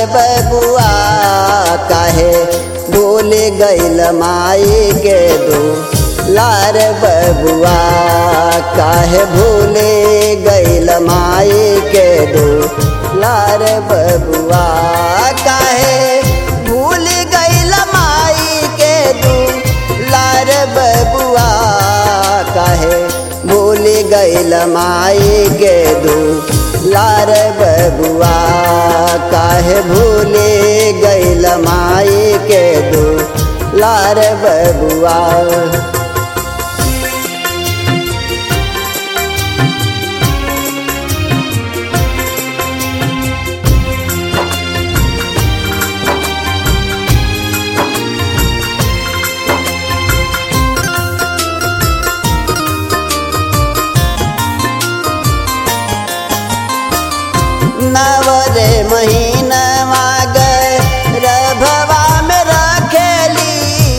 बबुआ काहे भूल गईल माई के दू लार बबुआ काहे भूल गईल माई के दू लार बबुआ काहे भूल गईल माई के दू लार बबुआ काहे भूल गईल माई के दू लार बबुआ काहे भूल गईल माई के दू लार बबुआ नवरे महीनवा गए रभवा में रखेली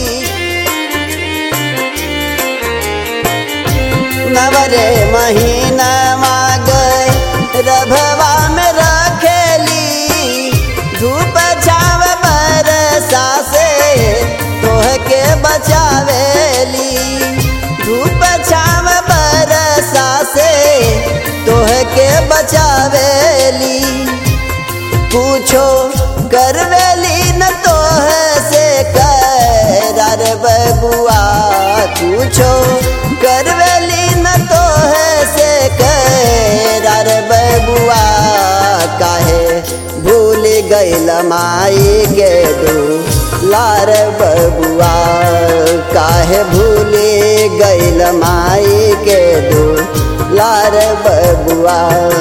नवरे महीनवा गए रभवा में रखेली धूप छाव बरसा से तोह के बचावेली धूप छाव बरसा से तोह के बचावेली पूछो करवेली न तोह से कर बबुआ पूछो करवेली न तोह से कर बबुआ काहे भूल गईल माई के दू लार बबुआ काहे भूल गईल माई के दू लार बबुआ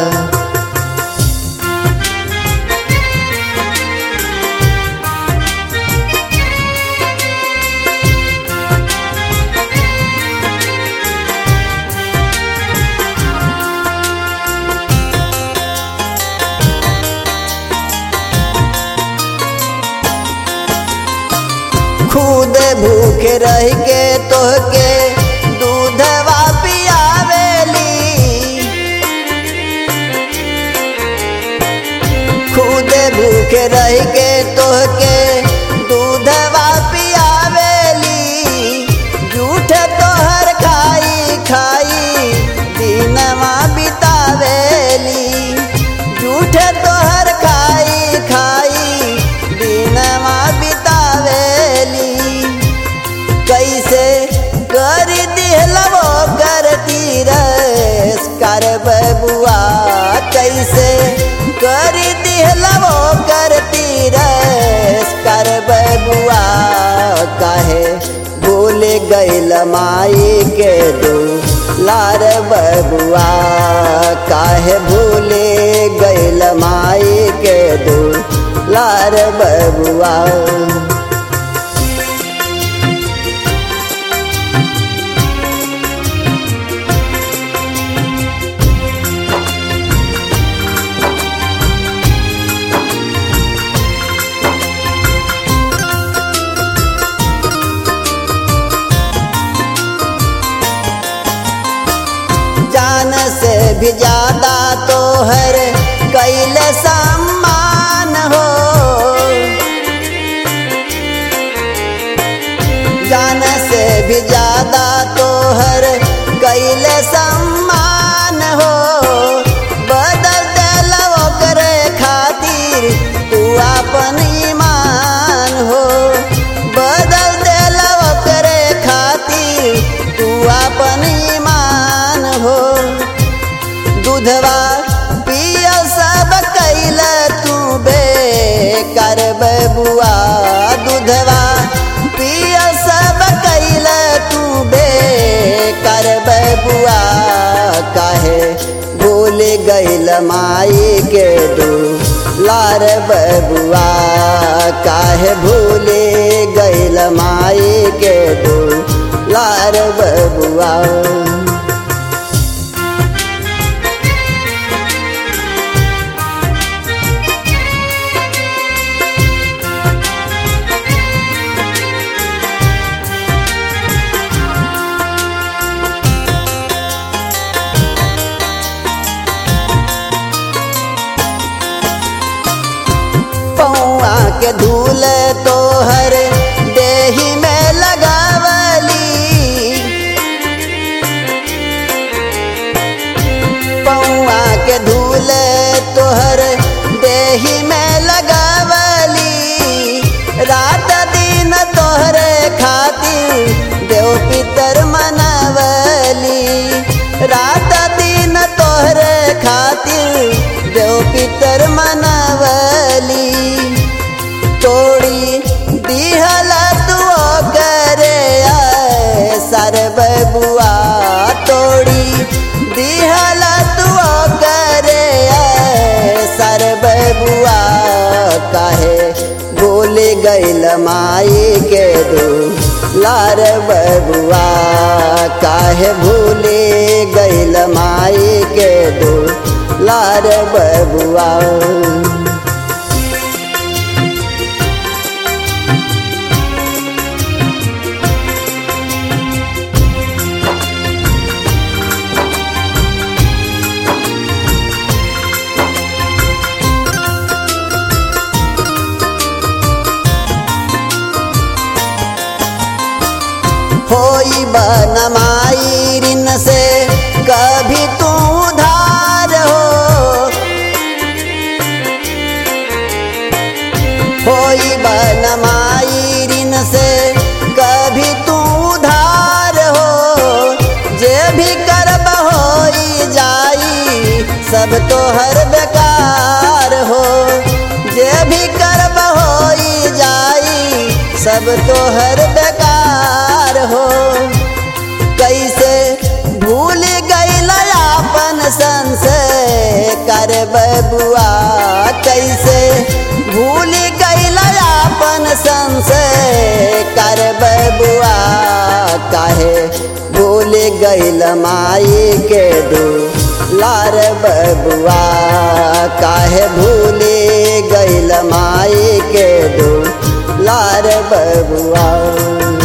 खुद भूख रह के तोहके दूधवा पियावेली खुद भूख रह के तोहके दूधवा पियावेली झूठ तोहर खाई खाई दिनवा बितावेली झूठ तोहर खाई खाई दिनवा बितावेली कैसे कर दिहलवो करती रस कर बबुआ कैसे कर दिहलवो करती रस कर बबुआ काहे भूल गईल माई के दू लार बबुआ काहे भूल गईल माई के दू लार बबुआ जान से भी ज्यादा तो हर कैल सम्मान हो जान से भी ज्यादा तो हर कैल सम्मान हो बदल दिलवो करे खातिर तू अपन ईमान हो बदल दिलवो करे खातिर तू अपन ईमान हो दूधवा पिय सब कैल तू बे कर बबुआ दूधवा पिय सब कैल तू बे कर बबुआ काहे भूल गईल माई के दू लार बबुआ काहे भूल गईल माई के दू लार बबुआ के धूल तोहर देही में लगावली पौआ के धूल तोहर देही में लगावली रात दिन तोहरे खातिर देव पितर मनवली रात दिन तोहरे खातिर देव पितर मनवली तोड़ी दिहल तू करे सर बबुआ तोड़ी दिहल तू करे सर बबुआ काहे भूल गइल माई के दू लार बबुआ काहे भूल गइल माई के दू लार बबुआ होई बनमाई ऋण से कभी तू उधार हो होई बनमाई ऋण से कभी तू उधार हो जे भी करब होई जाई सब तो हर बेकार हो जे भी करब होई जाई सब तो हर बेकार हो कैसे भूल गईल आपन संसे कर बबुआ कैसे भूल गईल आपन संसे कर बबुआ काहे भूल गईल माई के दू लार बबुआ काहे भूल गईल माई के दू लार बबुआ